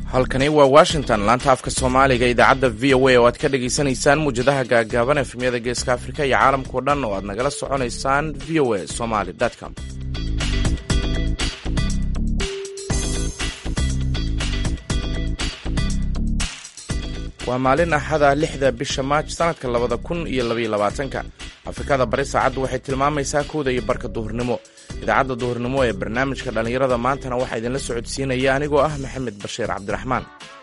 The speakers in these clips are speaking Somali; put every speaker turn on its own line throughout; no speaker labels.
halkani waa washington laanta afka soomaaliga idaacadda v o a oo aad ka dhagaysanaysaan muwjadaha gaagaaban efemyada geeska afrika iyo caalamkao dhan oo aad nagala soconaysaan v o a somaly com waa maalin axada lixda bisha maaj sanadka labada kun iyo labaiyo labaatanka afrikada bari saacaddu waxay tilmaamaysaa kowda iyo barka duhurnimo idaacadda duhurnimo ee barnaamijka dhallinyarada maantana waxaa idinla socodsiinaya anigoo ah maxamed bashiir cabdiraxmaan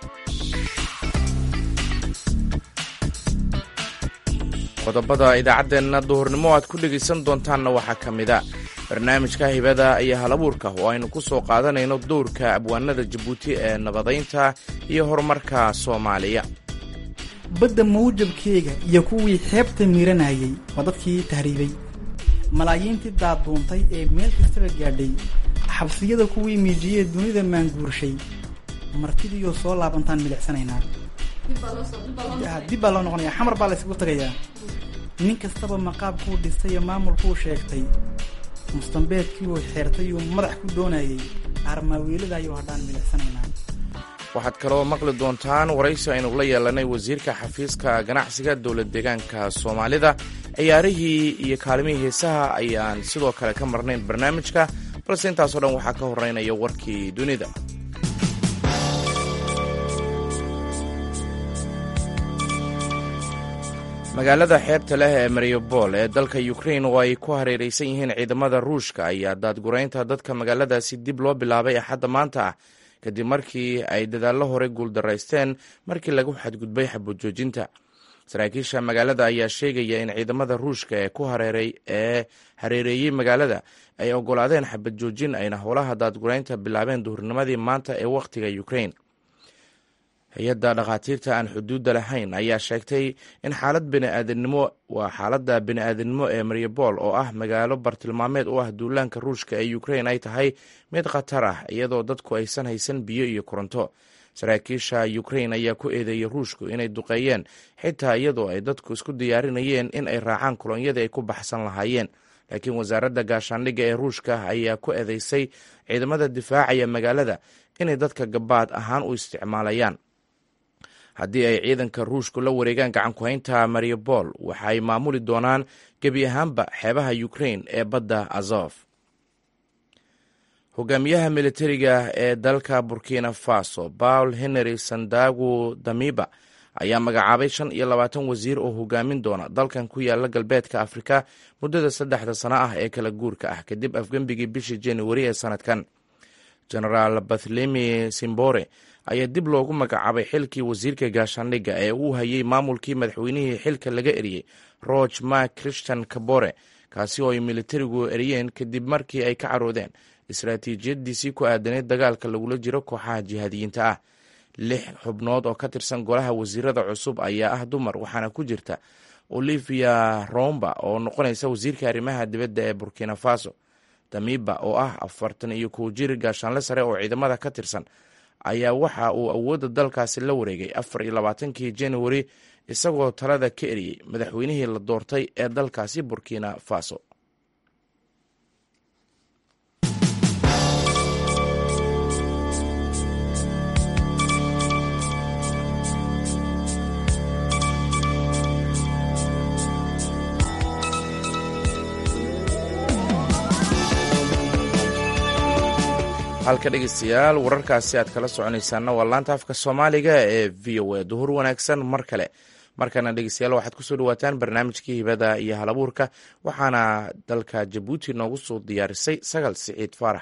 qodobada idaacaddeenna duhurnimo aad ku dhegaysan doontaanna waxaa ka mida barnaamijka hibada iyo halabuurka oo aynu ku soo qaadanayno dowrka abwaanada jabuuti ee nabadaynta iyo horumarka soomaaliya
badda mawjabkeega iyo kuwii xeebta miiranayay waa dadkii tahriibay malaayiintii daaduuntay ee meel kastaba gaadhay xabsiyada kuwii miijiyee dunida maanguurshay martidiioo soo laabantaan milicsanaynaa dib baa loo noqonaya xamar baa laysugu tagayaa nin kastaba maqaabkuu dhistay ee maamulkuu sheegtay mustambeedkiiuu xeertay uu madax ku doonayay armaaweeladaayuu hadhaan milicsanaynaa
waxaad kaloo maqli doontaan waraysi aynu la yeelanay wasiirka xafiiska ganacsiga dowlad deegaanka soomaalida ciyaarihii iyo kaalimihii heesaha ayaan sidoo kale ka marnayn barnaamijka balse intaasoo dhan waxaa ka horeynaya warkii dunida magaalada xeebta leh ee mariupol ee dalka ukrain oo ay ku hareeraysan yihiin ciidamada ruushka ayaa daadguraynta dadka magaaladaasi dib loo bilaabay axadda maanta ah kadib markii ay dadaallo hore guuldaraysteen markii lagu xadgudbay xabujoojinta saraakiisha magaalada ayaa sheegaya in ciidamada ruushka ee ku ee hareereeyey magaalada ay ogolaadeen xabad joojin ayna howlaha daadguraynta bilaabeen duhurnimadii maanta ee wakhtiga ukrain hay-adda dhakhaatiirta aan xuduudda lahayn ayaa sheegtay in xaalad biniaadanimo waa xaaladda bini-aadanimo ee mariupol oo ah magaalo bartilmaameed u ah duulaanka ruushka ee ukrain ay tahay mid khatar ah iyadoo dadku aysan haysan biyo iyo koronto saraakiisha ukrain ayaa ku eedeeyey ruushku inay duqeeyeen xitaa iyadoo ay dadku isku diyaarinayeen in ay raacaan kolonyadii ay ku baxsan lahaayeen laakiin wasaaradda gaashaandhigga ee ruushka ayaa ku eedeysay ciidamada difaacaya magaalada inay dadka gabaad ahaan u isticmaalayaan haddii ay ciidanka ruushku la wareegaan gacankuhaynta mariupol waxay maamuli doonaan gebi ahaanba xeebaha ukrain ee badda azof hogaamiyaha militariga ee dalka burkina faso paul henry sandagu damiba ayaa magacaabay shan iyo labaatan wasiir oo hogaamin doona dalkan ku yaala galbeedka afrika muddada saddexda sano ah ee kala guurka ah kadib afgembigii bishii januari ee sanadkan genaraal bathlemi simbore ayaa dib loogu magacaabay xilkii wasiirka gaashaandhigga ee uu hayay maamulkii madaxweynihii xilka laga eriyey roge mak christian kabore kaasi oo ay militarigu eriyeen kadib markii ay ka caroodeen istaraatiijiyadiisii ku aadaneyd dagaalka lagula jiro kooxaha jihaadiyiinta ah lix xubnood oo ka tirsan golaha wasiirada cusub ayaa ah dumar waxaana ku jirta olivia romba oo noqonaysa wasiirka arrimaha dibadda ee burkina faso damiba oo ah afartan iyo kow jir gaashaanle sare oo ciidamada ka tirsan ayaa waxa uu awoodda dalkaasi la wareegay afar iyo labaatankii januari isagoo talada ka eriyey madaxweynihii la doortay ee dalkaasi burkina faso halka dhegeystayaal wararkaasi aad kala soconaysaanna waa laanta afka soomaaliga ee v o a duhur wanaagsan mar kale markana dhegeystayaal waxaad kusoo dhawaataan barnaamijkii hibada iyo halabuurka waxaana dalka jabuuti noogu soo diyaarisay sagal siciid faarax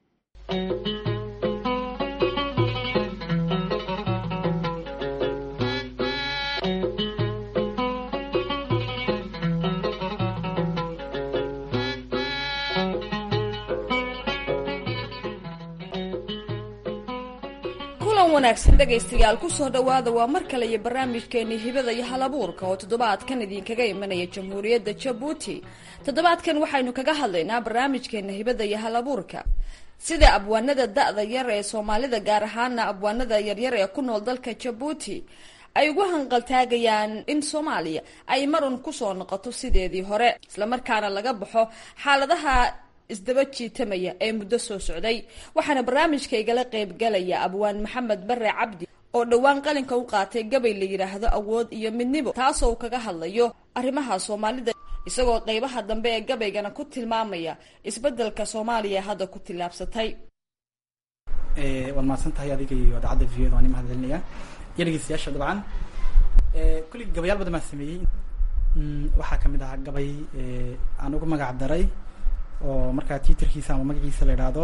wanaagsan dhegaystayaal kusoo dhowaada waa mar kale iyo barnaamijkeenii hibada iyo halabuurka oo toddobaadkan idinkaga imanaya jamhuuriyadda jabuuti toddobaadkan waxaynu kaga hadlaynaa barnaamijkeena hibada iyo halabuurka sida abwaanada da-da yar ee soomaalida gaar ahaana abwaanada yaryar ee ku nool dalka jabuuti ay ugu hanqaltaagayaan in soomaaliya ay marun kusoo noqoto sideedii hore islamarkaana laga baxo xaaladaha isdaba jiitamaya ee muddo soo socday waxaana barnaamijka igala qaybgalaya abwaan maxamed bare cabdi oo dhowaan qalinka u qaatay gabay la yidhaahdo awood iyo midnimo taasoo uu kaga hadlayo arrimaha soomaalida isagoo qeybaha dambe ee gabaygana ku tilmaamaya isbeddelka soomaaliya hadda ku tillaabsatay
waad mahadsan tahay adiga iyo idaacadda v o da waan i mahadcelinaya iyo dhegeystayaasha dabcan kulligii gabayaal badan baan sameeyey waxaa kamid ahaa gabay aan ugu magac daray oo markaa twitterkiisa ama magaciisa la idhaahdo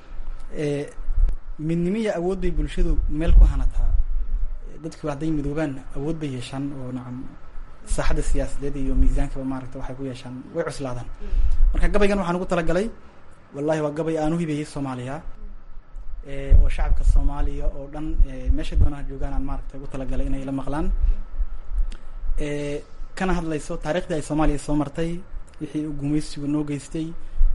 midnimiya awood bay bulshadu meel ku hanataa dadku hadday midoobaan awood bay yeeshaan oo nacam saaxadda siyaasadeed iyo miisaankaba maaragta waxay ku yeeshaan way cuslaadaan marka gabaygan waxaan ugu talagalay wallahi waa gabay aan u hibeeyey soomaaliya oo shacabka soomaaliya oo dhan meesha doonaha joogaan aan maaragta ugu talagalay inay la maqlaan kana hadlayso taariikhdii ay soomaaliya soo martay wixii uu gumaysigu noo geystay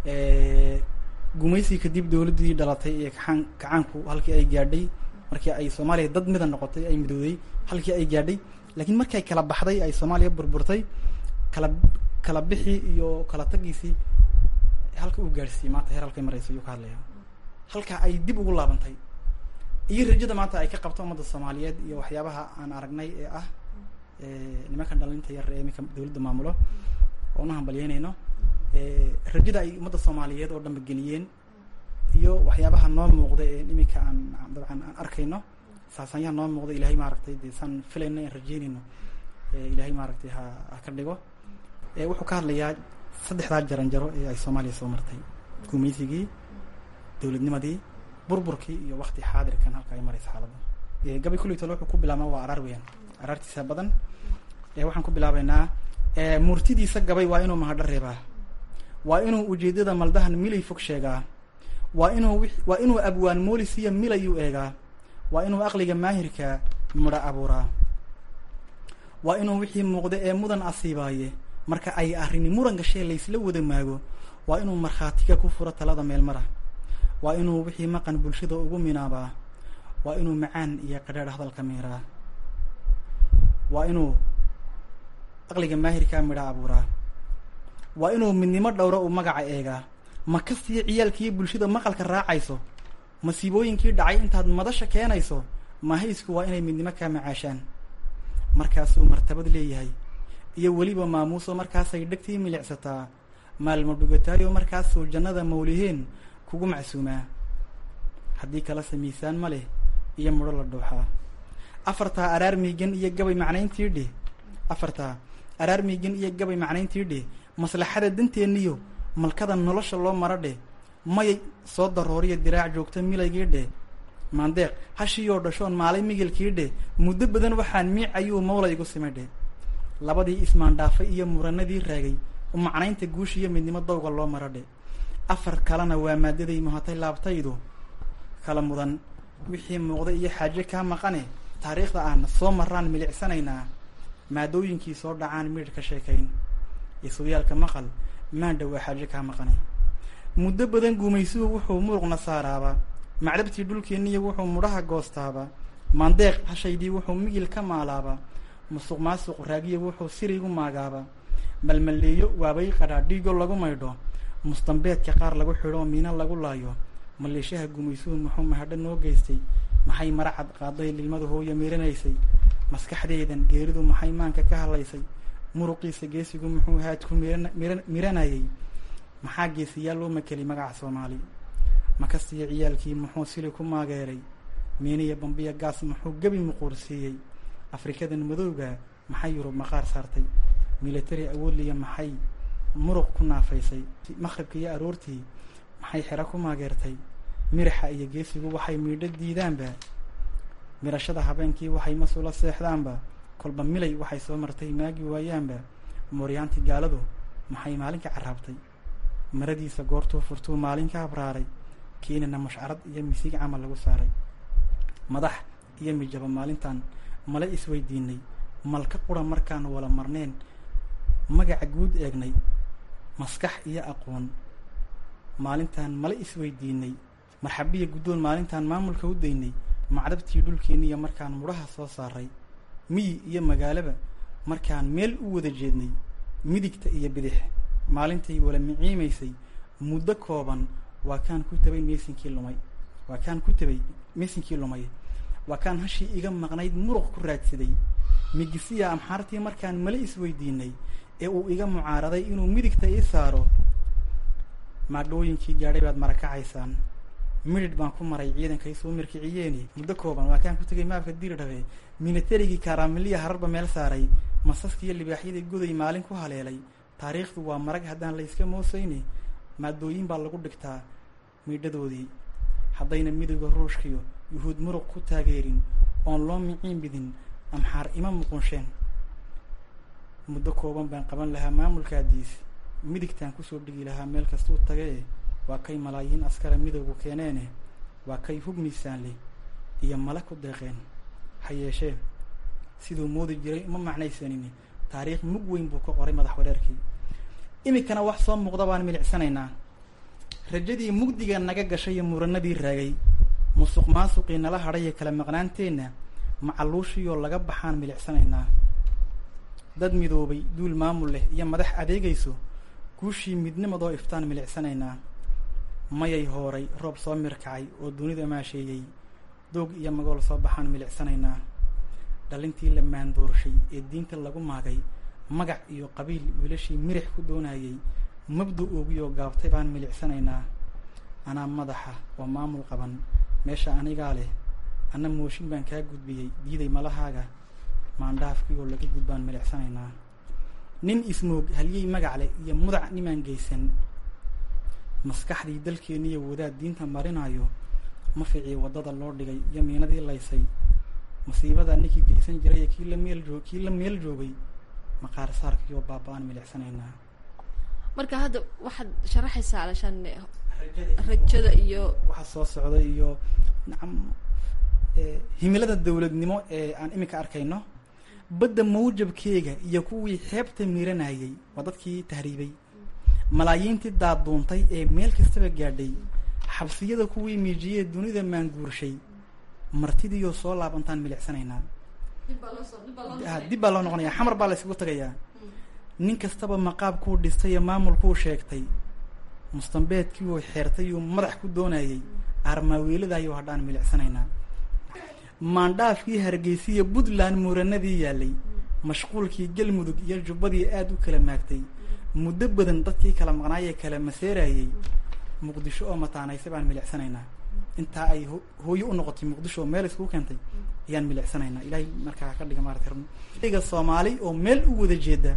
gumaysigii kadib dawladdii dhalatay ee kaaan kacaanku halkii ay gaadhay markii ay soomaaliya dad mida noqotay ay midowday halkii ay gaadhay laakiin markay kala baxday ay soomaaliya burburtay kala kala bixi iyo kala tagiisii halka uu gaadhsiiyey maanta heer halkay marayso ayuu ka hadlaya halka ay dib ugu laabantay iyo rajada maanta ay ka qabto ummadda soomaaliyeed iyo waxyaabaha aan aragnay ee ah nimankan dhalinta yar ee iminka dawladda maamulo oo una hambalyeynayno rajada ay ummadda soomaaliyeed oo dhanba geliyeen iyo waxyaabaha noo muuqda ee iminka aan dabcan aan arkayno saasaanyaha noo muuqda ilahay maaragtay dee saan filayno aan rajeynayno ilahay maaragtay ha ha ka dhigo wuxuu ka hadlayaa saddexdaa jaranjaro ee ay soomaaliya soo martay gumaysigii dawladnimadii burburkii iyo wakti xaadirkan halka ay maraysa xaaladda gabay kulli tole wuxuu ku bilaabmaa waa araar weyaan araartiisa badan waxaan ku bilaabeynaa murtidiisa gabay waa inuu mahadho reebaa waa inuu ujeedada maldahan milay fog sheegaa waa inuu waa inuu abwaan moolisiya milayuu eegaa waa inuu aqliga maahirka midho abuuraa waa inuu wixii muuqda ee mudan asiibaaye marka ay arrini muran gashee laysla wada maago waa inuu markhaatiga ku furo talada meelmara waa inuu wixii maqan bulshada ugu minaabaa waa inuu macaan iyo qadhaadh hadalka miiraa waa inuu aqliga maahirkaa midha abuuraa waa inuu midnimo dhowro uu magaca eegaa ma kastiyo ciyaalkiiyo bulshada maqalka raacayso masiibooyinkii dhacay intaad madasha keenayso mahaysku waa inay midnimo kaa macaashaan markaasuu martabad leeyahay iyo weliba maamuuso markaasay dhegtii milicsataa maalmo dhugataayo markaasuu jannada mawliheen kugu macsuumaa haddii kalese miisaan ma leh iyo mudho la dhuuxaa afartaa araar miigan iyo gabay macnayntii dheh afartaa araar miigan iyo gabay macnayntii dheh maslaxada danteenniyo malkada nolosha loo maro dheh mayay soo darooriya diraac joogta milaygii dheh maandeeq hashiyoo dhashoon maalay migilkii dheh muddo badan waxaan miic ayuu mawla igu simay dheh labadii ismaandhaafay iyo muranadii raagay macnaynta guush iyo midnimo dawga loo maro dheh afar kalena waa maadaday muhatay laabtaydu kala mudan wixii muuqda iyo xaaje kaa maqane taariikhda aan soo maraan milicsanaynaa maadooyinkii soo dhacaan midh ka sheekayn isuwyaalka maqal maandha waa xaaje kaa maqanay muddo badan guumaysuhu wuxuu muruqna saaraaba macdhabtii dhulkeenniya wuxuu mudhaha goostaaba maandeeq hashaydii wuxuu migil ka maalaaba musuq maasuq raagiya wuxuu sirigu maagaaba malmalleeyo waabay qadhaa dhiigo lagu maydho mustambeedka qaar lagu xidho miina lagu laayo maleeshaha gumaysuhu muxuu mahadho noo geystay maxay maracad qaaday lilmada hooya miiranaysay maskaxdeedan geeridu maxay maanka ka hadlaysay muruqiisa geesigu muxuu haadku miran miran miranayay maxaa geesiyaal loo makelay magaca soomaali makastiyo ciyaalkii muxuu sili ku maageeray miiniya bambiya gaas muxuu gebi muquursiiyey afrikadan madowga maxay yurub maqaar saartay military awoodliya maxay muruq ku naafaysay maqribka iyo aroortii maxay xero ku maageertay miraxa iyo geesigu waxay miidho diidaanba mirashada habeenkii waxay masula seexdaanba kolba milay waxay soo martay maagi waayaanba mooryaantii gaaladu maxay maalinka carraabtay maradiisa goortuu furtuu maalinka abraaray keenina mushcarad iyo misiig camal lagu saaray madax iyo mijaba maalintan mala isweydiinay malka qura markaan wala marneen magaca guud eegnay maskax iyo aqoon maalintaan mala isweydiinay marxabiya guddoon maalintaan maamulka u daynay macdabtii dhulkeeniya markaan mudhaha soo saaray miyi iyo magaalaba markaan meel u wada jeednay midigta iyo bidix maalintay wala miciimaysay muddo kooban waa kaan ku tabay meysinkii lumay waa kaan ku tabay meysinkii lumay waa kaan hashii iga maqnayd muruq ku raadsaday migisiya amxaartii markaan male isweydiinay ee uu iga mucaaraday inuu midigta ii saaro maadhooyinkii gaadhay baad marakacaysaan midhidh baan ku maray ciidankay soo mirkiciyeeni muddo kooban waa kaan ku tegay maafka diirdhabe minatarigii kaaraamiliya hararba meel saaray masaskiiyo libaaxyadii goday maalin ku haleelay taariikhdu waa marag haddaan layska moosayni maadooyin baa lagu dhigtaa miidhadoodii haddayna midowga ruushkiyo yuhuud muruq ku taageerin oon loo miciin bidin amxaar ima muqunsheen muddo kooban baan qaban lahaa maamulkaadiis midigtaan kusoo dhigi lahaa meel kastuu tagae waa kay malaayiin askara midowgu keeneene waa kay hub miisaanle iyo male ku deeqeen ha yeeshee siduu moodi jiray uma macnaysanin taariikh mug weyn buu ka qoray madax wareerkii iminkana wax soo muuqda baan milicsanaynaa rajadii mugdiga naga gashay iyo muranadii raagay musuq maasuqii nala hadhay iyo kala maqnaanteenna macaluushiyoo laga baxaan milicsanaynaa dad midoobay duul maamul leh iyo madax adeegayso guushii midnimadoo iftaan milicsanaynaa mayay hooray roob soo mirkacay oo dunida maasheeyey doog iyo magool soo baxaan milicsanaynaa dhalintii la maandoorshay ee diinta lagu maagay magac iyo qabiil wiilashii mirix ku doonayay mabda oogiyoo gaabtay baan milicsanaynaa anaa madaxa oo maamul qaban meesha anigaa leh anna mooshin baan kaa gudbiyey diiday malahaaga maandhaafkii oo laga gudbaan milicsanaynaa nin ismoog halyey magac leh iyo mudac nimaan geysan maskaxdii dalkeeniiyo wadaad diinta marinayo ma ficii waddada loo dhigay iyo miinadii laysay masiibada ninkii geysan jiray kii la meel joog kii la meel joogay maqaar saarkiioo baaba-aan milicsanaynaa
marka hadda waxaad sharaxaysaa alashaan rajada iyo
waxa soo socda iyo nacam himilada dawladnimo ee aan iminka arkayno badda mawjabkeega iyo kuwii xeebta miranayay waa dadkii tahriibay malaayiintii daaduuntay ee meel kastaba gaadhay xabsiyada kuwii miijiyee dunida maanguurshay martidiiyoo soo laabantaan milicsanaynaa dib baa loo noqonaya xamar baa la isugu tagayaa nin kastaba maqaab kuu dhistay ee maamulkuu sheegtay mustambeedkii uu xeertay uu madax ku doonayay aarmaaweeladaayuu hadhaan milicsanaynaa maandhaafkii hargeysiya puntland muuranadii yaalay mashquulkii galmudug iyo jubbadii aada u kala maagtay muddo badan dadkii kala maqnaayee kala maseerayay muqdisho oo mataanaysay baan milicsanaynaa intaa ay hooyo u noqotay muqdisho oo meel iskugu keentay ayaan milicsanaynaa ilaahay markaa ka dhiga maarata ga soomaali oo meel u wada jeeda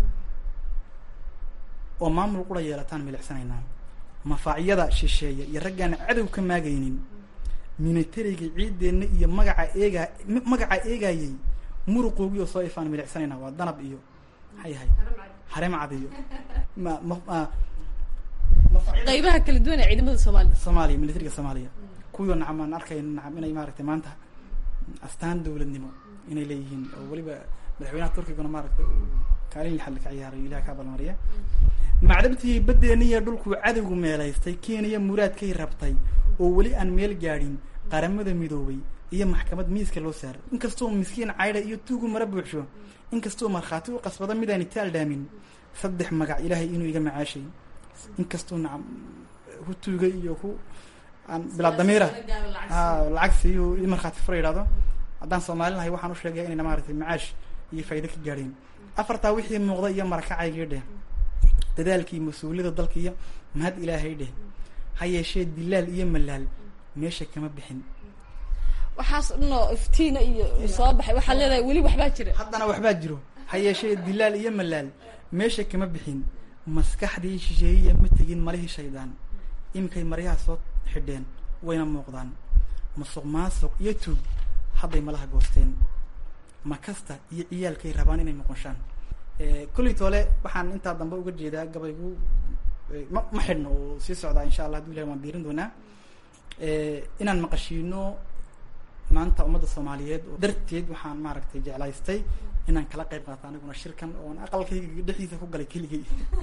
oo maamul qura yeelataan milicsanaynaa mafaacyada shisheeya iyo raggaan cadow ka maagaynin minatariga ciideenna iyo magaca eegaa magaca eegayay muruqoogii oo soo ifaan milicsanaynaa waa danab iyo maxay yahay haremcad iyo ma ma
qaybaha kala duwan ee ciidamada soomaalida
soomaaliya militariga soomaaliya kuwii nacam aan arkayno nacam inay maaragtay maanta astaan dawladnimo inay leeyihiin oo weliba madaxweynaha turkiguna maaragtay kaalin lixad ka ciyaarayo ilaha ka abalmariya macdabtii baddeeniya dhulkuu cadowgu meelaystay kenya muraadkay rabtay oo weli aan meel gaadhin qaramada midoobay iyo maxkamad miiska loo saaro inkastoo miskiin caydha iyo tuugu mara buuxsho inkastoo markhaati u qasbada midaan itaal dhaamin saddex magac ilaahay inuu iga macaashay inkastoo nacam ku tuuga iyo ku aan bilaa damiira a lacag siiyo i markhaati fura yidhahdo haddaan soomaali nahay waxaan u sheegaya inayna maaragtay macaash iyo faa'ido ka gaadheen afartaa wixii muuqda iyo marakacaygii dheh dadaalkii mas-uuliyada dalka iyo mahad ilaahay dheh ha yeeshee dilaal iyo malaal meesha kama bixin
waxaas dhanoo iftiina iyo soo baxay waxaad leedahay weli waxbaa jira
haddana waxbaa jiro ha yeeshee dilaal iyo malaal meesha kama bixin maskaxdii shisheeyiya ma tegin malihii shaydaan iminkay maryaha soo xidheen wayna muuqdaan masuq maasuq iyo tuug hadday malaha goosteen makasta iyo ciyaalkay rabaan inay noqonshaan kolley toole waxaan intaa dambe uga jeedaa gabaygu ma ma xidhno oo sii socdaa insha allah haduu ilahay waan biirin doonaa inaan maqashiino maanta ummadda soomaaliyeed oo darteed waxaan maaragtay jeclaystay inaan kala qayb qaato aniguna shirkan oon aqalkayga dhexdiisa ku galay keligay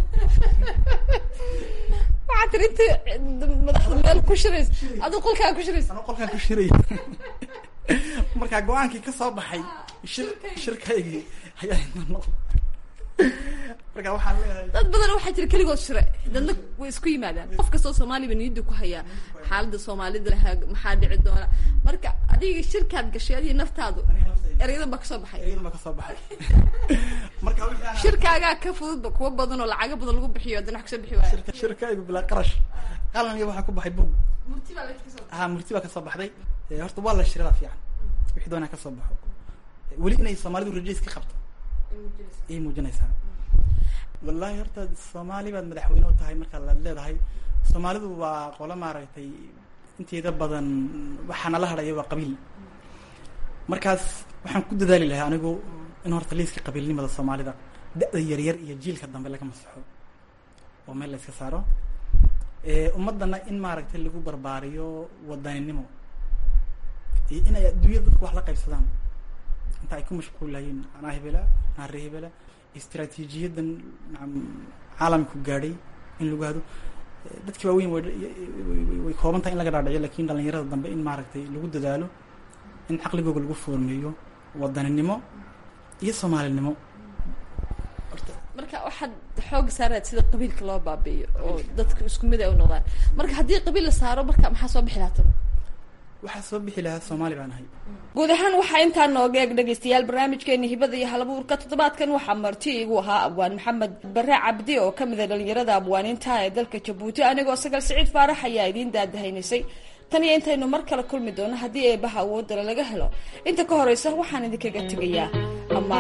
waxaa tiri inta madaxda meel ku shirays aduu qolkaa ku shirays
anoo qolkaan ku shiray markaa go-aankii ka soo baxay shir shirkaygii ayaa marka waxaan leeyahay
dad badan waxaa jira keligood shire dadna way isku yimaadaan qof kastoo soomaaliba niyadda ku hayaa xaaladda soomaalida lahaa maxaa dhici doona marka adiga shirkaad gashay adiga naftaadu erayadan baa kasoo baxay
eryadan baa kasoo baxay marka wixii aan-
shirkaagaa ka fududba kuwa badan oo lacago badan lagu bixiyo haddana wax kasoo bixi waaya
shirka shirkaygu bilaa qarash qalan iyo waxaa ku baxay bug
murti baa laga kasoo
ha murti baa kasoo baxday Eh, horta waa la shirada fiican wixii doonaa kasoo baxo Eh, weli inay soomaalidu rajays ka qabto ayay muujinaysaa wallahi horta soomaali baad madaxweyne u tahay marka laad leedahay soomaalidu waa qolo maaragtay inteeda badan waxaa nala hadhaya waa qabiil markaas waxaan ku dadaali lahaa anigu in horta liiska qabiilnimada soomaalida da-da yaryar iyo jiilka dambe laga masaxo oo meel la iska saaro Eh, ummadana in maaragtay lagu barbaariyo wadaninimo iyo in ay adduunyada dadku wax la qaybsadaan inta ay ku mashquulayiin anaa hebela anaa ree hebela istiraatiijiyadan nacam caalamku gaadhay in lagu hado Eh, dadkii waaweyn way way- way kooban tahay in laga dhaadhiciyo lakin dhalinyarada dambe in maaragtay lagu dadaalo in caqligooga lagu foormeeyo wadaninimo iyo soomaalinimo horta
marka waxaad xoog saaraad sida qabiilka loo baabi'iyo oo dadka isku mid ay u noqdaan marka haddii qabiil la saaro marka maxaa soo bixi lahaa talo
waxaa soo bixi lahaa soomaali baan ahay
guud ahaan waxaa intaa nooga eeg dhegaystayaal barnaamijkeeni hibada iyo halabuurka toddobaadkan waxaa marti igu ahaa abwaan maxamed bare cabdi oo ka mida dhalinyarada abwaaniinta ee dalka jabuuti anigoo sagal siciid faarax ayaa idiin daadahaynaysay tan iyo intaynu mar kale kulmi doono haddii eebaha awoodale laga helo inta ka horeysa waxaan idinkaga tegayaa ama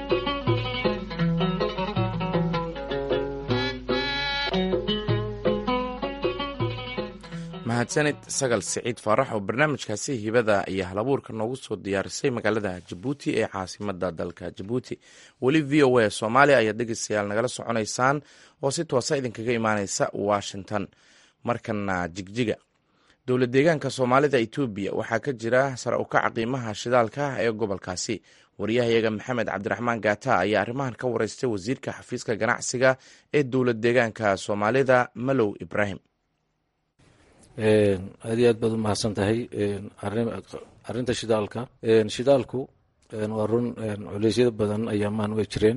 mahadsanid sagal siciid faarax oo barnaamijkaasi hibada iyo halabuurka noogu soo diyaarisay magaalada jabuuti ee caasimada dalka jabuuti weli v o a soomaaliya ayaad dhegeystayaal nagala soconaysaan oo si toosa idinkaga imaaneysa washington markana jigjiga dowlad deegaanka soomaalida etoobiya waxaa ka jira sare u kaca qiimaha shidaalka ee gobolkaasi wariyahayaga maxamed cabdiraxmaan gaata ayaa arrimahan ka wareystay wasiirka xafiiska ganacsiga ee dowlad deegaanka soomaalida malow ibraahim
aad iyo aad baad u mahadsan tahay arinta shidaalka shidaalku waa run culeysyada badan ayaamaan way jireen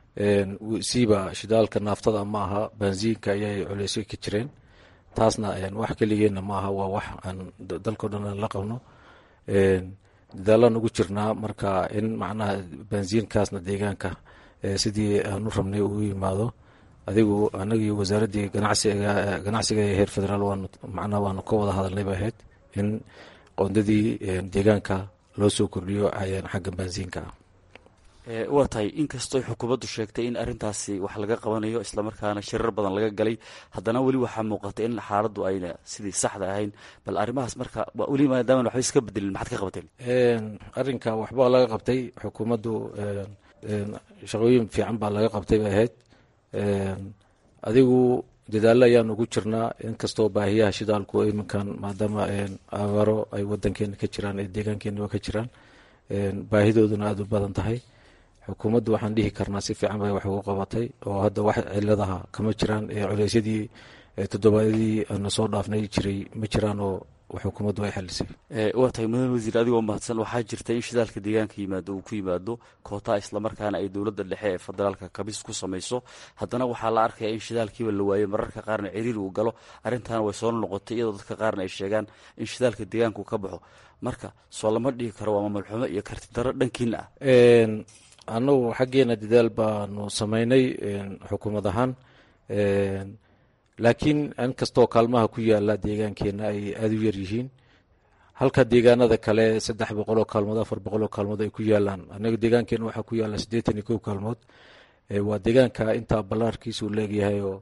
siiba shidaalka naaftada ma aha bansiinka ayay culeysyo ka jireen taasna wax keligeenna ma aha waa wax aan dalkao dhan aan la qabno dadaalaan ugu jirnaa marka in macnaha bansiinkaasna deegaanka sidii aan u rabnay uu yimaado adigu anagii wasaaraddii ganacsiga ganacsiga ee heer federaal waanu macnaha waanu ka wada hadalnay bay ahayd in qoondadii deegaanka loo soo kordhiyo xagga bansiinka ah
waa tahay inkastoo xukuumaddu sheegtay in arintaasi wax laga qabanayo islamarkaana shirar badan laga galay haddana weli waxaa muuqata in xaaladdu ayna sidii saxda ahayn bal arrimahaas marka weli maadaama waxba iska bedelin maxaad ka qabateen
arrinka waxbaa laga qabtay xukuumaddu shaqooyin fiican baa laga qabtay bay ahayd adigu dadaalo ayaan ugu jirnaa inkastoo baahiyaha shidaalku iminkan maadaama abaaro ay wadankeena ka jiraan ee deegaankeena ka jiraan baahidooduna aada u badan tahay xukuumaddu waxaan dhihi karnaa si fiican bay wax ugu qabatay oo hadda wax ciladaha kama jiraan culeysyadii toddobaadyadii aana soo dhaafnay jiray ma jiraan oo xukuumaddu ay xalisay
waa tahay mudan wasiir adigoo mahadsan waxaa jirta in shidaalka deegaanka yimaado uu ku yimaado koota islamarkaana ay dowladda dhexe ee federaalka kabis ku samayso haddana waxaa la arkaya in shidaalkiiba la waayey mararka qaarna ciriiri uu galo arrintaana way soo noqotay iyadoo dadka qaarna ay sheegaan in shidaalka deegaanku ka baxo marka soo lama dhigi karo waa mamalxumo iyo karti daro dhankiina ah
annagu xaggeena dadaal baanu samaynay xukuumad ahaan laakiin inkastoo kaalmaha ku yaala deegaankeena ay aada u yaryihiin halka deegaanada kale saddex boqoloo kaalmood afar boqoloo kaalmood ay ku yaalaan anaga deegaankeena waxaa ku yaala siddeetan iyo kow kaalmood waa deegaanka intaa ballaarkiisa uu leegyahay oo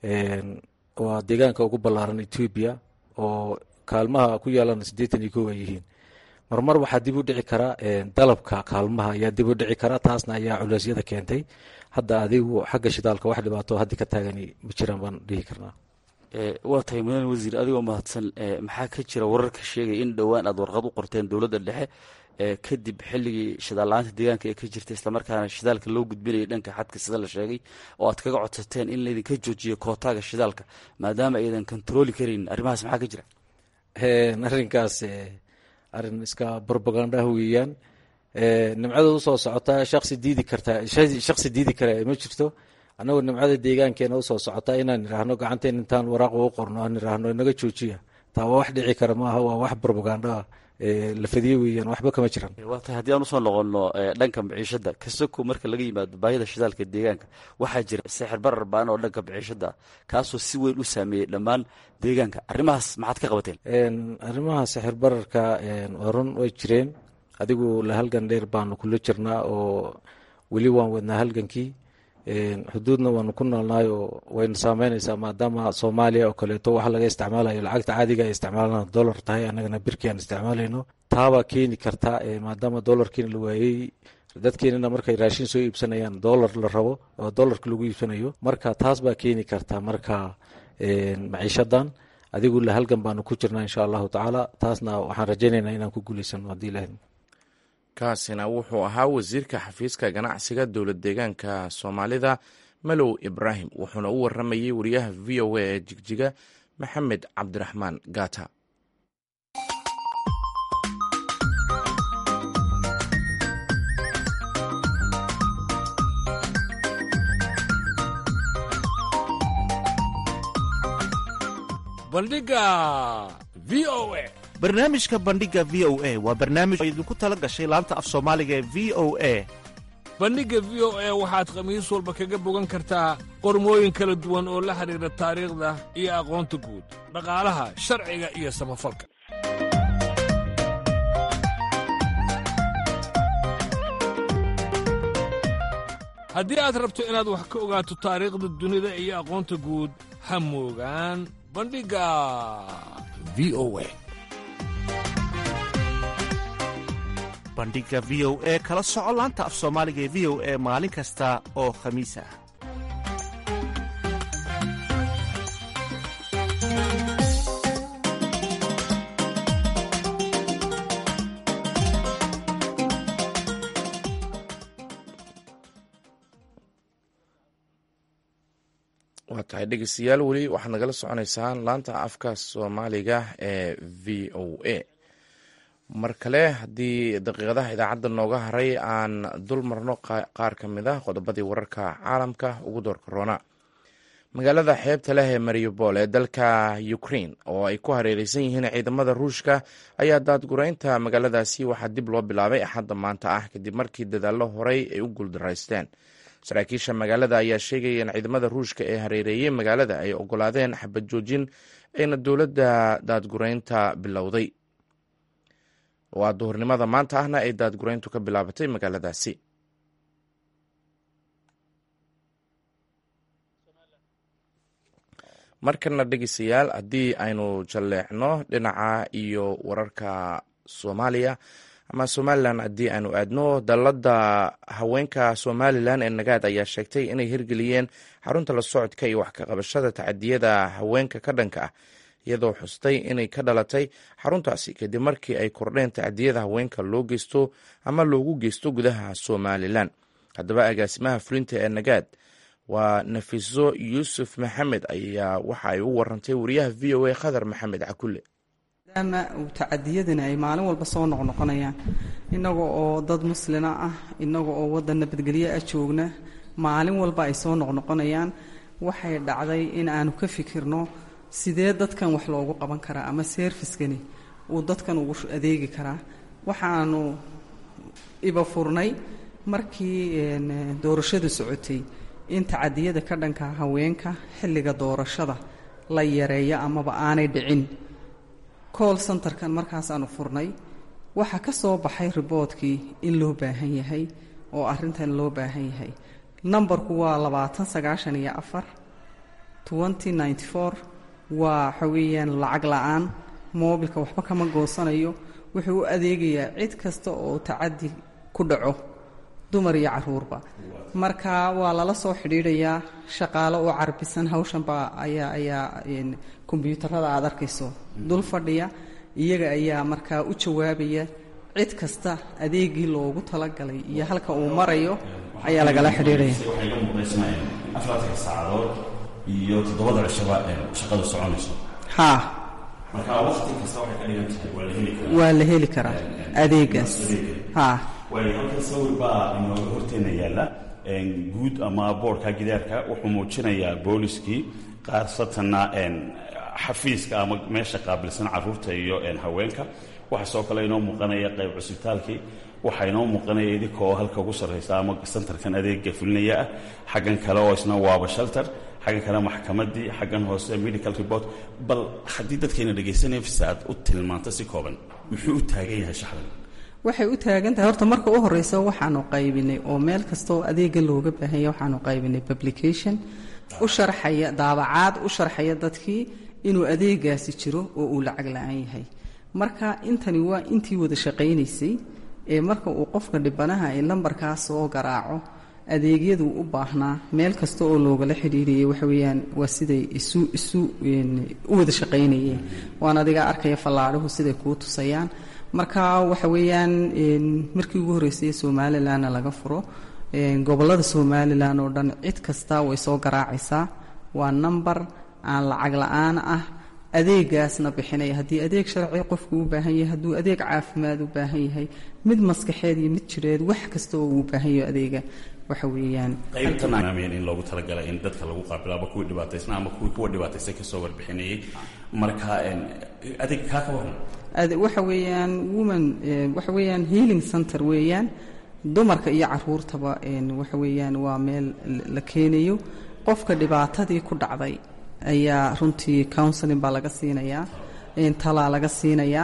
waa deegaanka ugu ballaaran etoobiya oo kaalmaha ku yaalana siddeetan iyo kow ay yihiin marmar waxaa dib u dhici kara dalabka kaalmaha ayaa dib u dhici kara taasna ayaa culeysyada keentay hadda adigu xagga shidaalka wax dhibaato haddi ka taagani ma jiraan baan dhihi karnaa
waa tahay mudan wasiir adigoo mahadsan maxaa ka jira wararka sheegaya in dhowaan aad warqad u qorteen dowladda dhexe kadib xilligii shidaal la-aanta deegaanka ee ka jirta islamarkaana shidaalka loo gudbinayay dhanka xadka sida la sheegay oo aad kaga codsateen in laydinka joojiyo kootaaga shidaalka maadaama aydan kontarooli karayn arrimahaas maxaa ka jira
arrinkaas arrin iska barbagandaha weeyaan nimcada usoo socota shaqsi diidi karta shaqsi diidi kara ma jirto annagoo nimcada deegaankeena usoo socota inaan idhaahno gacanteen intaan waraaq ugu qorno aan idhaahno inaga joojiya taa waa wax dhici kara maaha waa wax brobagando ah la fadiye weeyaan waxba kama jiraan
waa tahay haddii aan usoo noqono dhanka maciishada kasako marka laga yimaado baahida shidaalka deegaanka waxaa jira sixir barar baan oo dhanka maciishada kaasoo si weyn u saameeyey dhammaan deegaanka arrimahaas maxaad ka qabateen
arrimaha sixir bararka waa run way jireen adigu la halgan dheer baanu kula jirnaa oo weli waan wadnaa halgankii xuduudna waanu ku noolnahay oo wayna saameynaysaa maadaama soomaaliya oo kaleeto waxa laga isticmaalayo lacagta caadiga ay isticmaalana dollar tahay annagana birkii aan isticmaalayno taabaa keeni karta maadaama dollarkiina la waayey dadkeenana markay raashin soo iibsanayaan dollar la rabo oo dollarka lagu iibsanayo marka taas baa keeni karta marka maciishadan adigu la halgan baanu ku jirnaa insha allahu tacaala taasna waxaan rajaynaynaa inaan ku guuleysano haddii ilahay
kaasina wuxuu ahaa wasiirka xafiiska ganacsiga dowlad deegaanka soomaalida malow ibraahim wuxuuna u waramayey wariyaha v o a ee jigjiga maxamed cabdiraxmaan gata
bandhiga v o a
barnaamijka bandhiga v o a waa barnaamij oo idinku tala gashay laanta af soomaaliga ee v o a
bandhigga v o a waxaad khamiis walba kaga bogan kartaa qormooyin kala duwan oo la xidhiidha taariikhda iyo aqoonta guud dhaqaalaha sharciga iyo samafalka haddii aad rabto inaad wax ka ogaato taariikhda dunida iyo aqoonta guud ha moogaan bandhigga v o a
bandhiga v o e kala soco laanta af soomaaliga ee v o e maalin kasta oo khamiis ah
waa tahay dhegeystayaal weli waxaad nagala soconeysaan laanta afka soomaaliga ee v o a mar kale haddii daqiiqadaha idaacadda nooga haray aan dul marno qaar ka mid ah qodobadii wararka caalamka ugu doorka roona magaalada xeebta leh ee mariupol ee dalka ukraine oo ay ku hareereysan yihiin ciidamada ruushka ayaa daadgureynta magaaladaasi waxaa dib loo bilaabay axadda maanta ah kadib markii dadaallo horey ay u guuldaraysteen saraakiisha magaalada ayaa sheegaya in ciidamada ruushka ee hareereeyey magaalada ay ogolaadeen xabad joojin ayna dowladda daadgureynta bilowday waa duhurnimada maanta ahna ay daadgureyntu ka bilaabatay magaaladaasi markana dhegeystayaal haddii aynu jalleecno dhinaca iyo wararka soomaaliya ama somalilan haddii aanu aadno dalladda haweenka somalilan ee nagaad ayaa sheegtay inay hirgeliyeen xarunta la socodka iyo wax ka qabashada tacadiyada haweenka ka dhanka ah iyadoo xustay inay ka dhalatay xaruntaasi kadib markii ay kordheen tacdiyada haweenka loo geysto ama loogu geysto gudaha somalilan haddaba agaasimaha fulinta ee nagaad waa nafiso yuusuf maxamed ayaa waxa ay u warantay wariyaha v o a khadar maxamed cakulle
maadaama uu tacadiyadani ay maalin walba soo noqnoqonayaan innaga oo dad muslina ah innaga oo waddan nabadgelyo ah joogna maalin walba ay soo noqnoqonayaan waxay dhacday in aanu ka fikirno sidee dadkan wax loogu qaban karaa ama seerfiskani uu dadkan ugu adeegi karaa waxaanu iba furnay markii doorashadu socotay in tacadiyada ka dhanka haweenka xilliga doorashada la yareeyo amaba aanay dhicin cool centerkan markaasaanu furnay waxaa ka soo baxay riboodkii in loo baahan yahay oo arrintan loo baahan yahay nambarku waa labaatan sagaashan iyo afar twenty ninety four waa waxa weeyaan lacag la-aan moobilka waxba kama goosanayo wuxuu u adeegayaa cid kasta oo tacadi ku dhaco dumar iyo caruurba marka waa lala soo xidhiidhayaa shaqaalo oo carbisan hawshanba ayaa ayaa kombyuutarada aad arkayso dul fadhiya iyaga ayaa markaa u jawaabaya cid kasta adeegii loogu talagalay iyo halka uu marayo ayaa lagala xidhiidhaya
afartanka saacadood iyo toddobada cishaba shaqada soconayso
haa
marka waqti kasta waxay ka dhigan tahay waa la heli karaa
waa la heli karaa adeegaas haa
waayo halkan sawir baa inooga horteena yaalla guud ama boorka gidaarka wuxuu muujinayaa booliskii qaarsatanna xafiiska ama meesha qaabilsan caruurta iyo haweenka waxaa soo kale inoo muuqanaya qayb cusbitaalkii waxaa inoo muuqanaya idinka oo halka ugu sarraysa ama santarkan adeega fulinaya ah xaggan kale oo isna waaba shelter xaggan kale maxkamaddii xaggan hoose medical report bal haddii dadkayna dhegaysanaya fisa aad u tilmaanto si kooban muxuu u taagan yahay shaxdan
waxay u taagan tahay horta marka u horeysa waxaanu qaybinay oo meel kasta oo adeega looga baahanya waxaanu qaybinay publication u sharxaya daabacaad u sharxaya dadkii inuu adeegaasi jiro oo uu lacag la-aan yahay marka intani waa intii wada shaqaynaysay ee marka uu qofka dhibanaha ay lambarkaas soo garaaco adeegyadu u baahnaa meel kasta oo loogala xidhiiriyay waxa weeyaan waa siday isu isu u wada shaqaynayeen waan adiga arkaya fallaadhuhu siday kuu tusayaan marka waxa weeyaan markii ugu horreysay somalilanna laga furo gobollada somalilan oo dhan cid kasta way soo garaacaysaa waa number aan lacag la-aan ah adeegaasna bixinaya haddii adeeg sharci qofku u baahan yahay hadduu adeeg caafimaad u baahan yahay mid maskaxeed iyo mid jireed wax kasta oo uu baahan yaho adeega waxa weeyaan
qaybtan in loogu talagalay in dadka lagu qaabilo ama kuwii dhibaataysna ama kuwii kuwa dhibaataysan kasoo warbixinayay marka adeeg kaa ka waran
waxa weeyaan woman waxa weeyaan healing center weeyaan dumarka iyo caruurtaba waxa weeyaan waa meel la keenayo qofka dhibaatadii ku dhacday ayaa runtii counseling baa laga siinayaa talaa laga siinayaa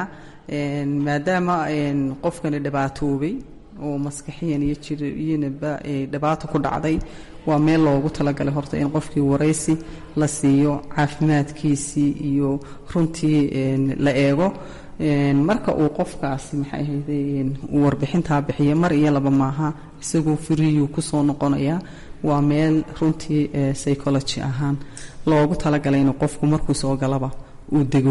maadaama qofkani dhibaatoobay oo maskaxiyan iyo jiriyinaba dhibaato ku dhacday waa meel loogu talagalay horta in qofkii waraysi la siiyo caafimaadkiisii iyo runtii la eego marka uu qofkaasi maxay ahayde uu warbixintaa bixiya mar iyo laba maaha isagoo firiyuu kusoo noqonayaa waa meel runtii psychology ahaan loogu talagalay inuu qofku markuu soo galaba uu dego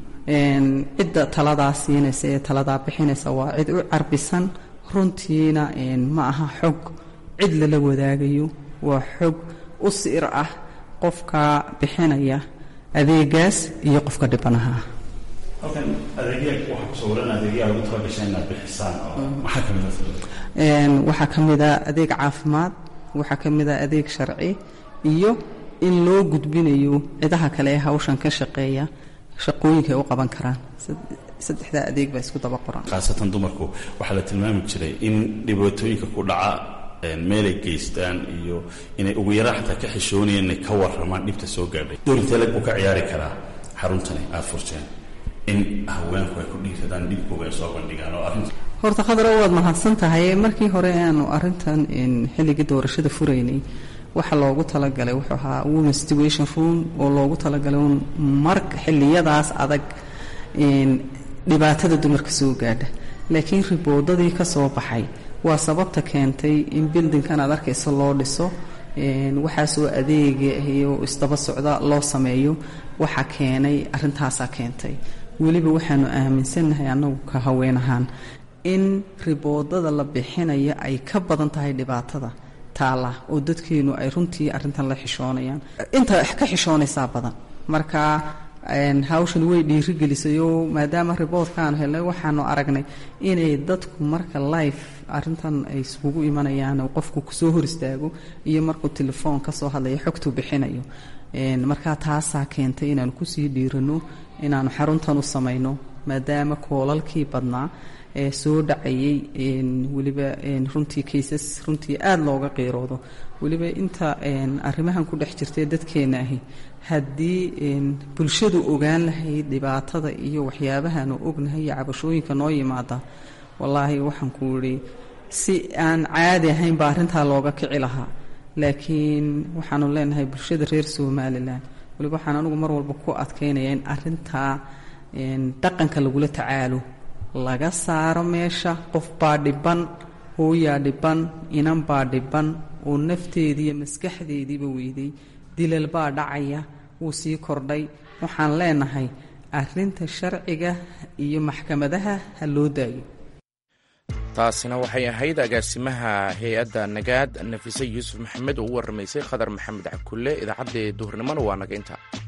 cidda taladaa siinaysa ee taladaa bixinaysa waa cid u carbisan runtiina ma aha xog cid lala wadaagayo waa xog u siir ah qofka bixinaya adeegaas iyo qofka dhibanaha ah
halkan adeegyaa waxaa ku sawiran adeegyaa lagu talagashay inaad bixisaan oo maxaa ka mid
waxaa ka mid a adeeg caafimaad waxaa ka mid a adeeg sharci iyo in loo gudbinayo cidaha kale ee hawshan ka shaqeeya shaqooyinka ay u qaban karaan saddexdaa adeeg baa isku daba qoran
khaasatan dumarku waxaa la tilmaami jiray in dhibaatooyinka ku dhaca meelay geystaan iyo inay ugu yaraan xataa ka xishoonayeen inay ka warramaan dhibta soo gaadhay doorinteeleg buu ka ciyaari karaa xaruntani aada furteen in haweenku ay ku dhiiradaan dhibkooga ay soo bandhigaan oo arrinta
horta khadra waad mahadsan tahay markii hore aanu arrintan xilligii doorashada furaynay waxaa loogu talagalay wuxuu ahaa women situation room oo loogu talagalay un marka xilliyadaas adag dhibaatada dumarka soo gaadha laakiin riboodadii ka soo baxay waa sababta keentay in bildinkan aad arkayso loo dhiso waxaasoo adeega iyo isdaba socda loo sameeyo waxaa keenay arrintaasaa keentay weliba waxaanu aaminsannahay annagu ka haween ahaan in riboodada la bixinayo ay ka badan tahay dhibaatada taala oo dadkeenu ay runtii arrintan la xishoonayaan inta ka xishoonaysaa badan marka hawshan way dhiirigelisayoo maadaama riboodkaanu helnay waxaanu aragnay inay dadku marka life arrintan ay iskugu imanayaan qofku kusoo hor istaago iyo markuu telefoon ka soo hadlayo xogtuu bixinayo marka taasaa keentay inaanu kusii dhiirano inaanu xaruntan u samayno maadaama koolalkii badnaa ee soo dhacayay weliba runtii kaysas runtii aada looga qiiroodo weliba inta arrimahan ku dhex jirtay dadkeena ahi haddii bulshadu ogaan lahayd dhibaatada iyo waxyaabahaanu ognahay iyo cabashooyinka noo yimaada wallaahi waxaan ku idhi si aan caadi ahayn baa arrintaa looga kici lahaa laakiin waxaanu leenahay bulshada reer somalilan weliba waxaan anugu mar walba ku adkaynaya in arrintaa dhaqanka lagula tacaalo laga saaro meesha qof baa dhiban hooyaa dhiban inan baa dhiban oo nafteediiyo maskaxdeediiba weyday dilal baa dhacaya wuu sii kordhay waxaan leenahay arrinta sharciga iyo maxkamadaha ha loo daayo
taasina waxay ahayd agaasimaha hay-adda nagaad nafise yuusuf maxamed oo u warramaysay khadar maxamed cabkulle idaacaddee duhurnimona waa naga inta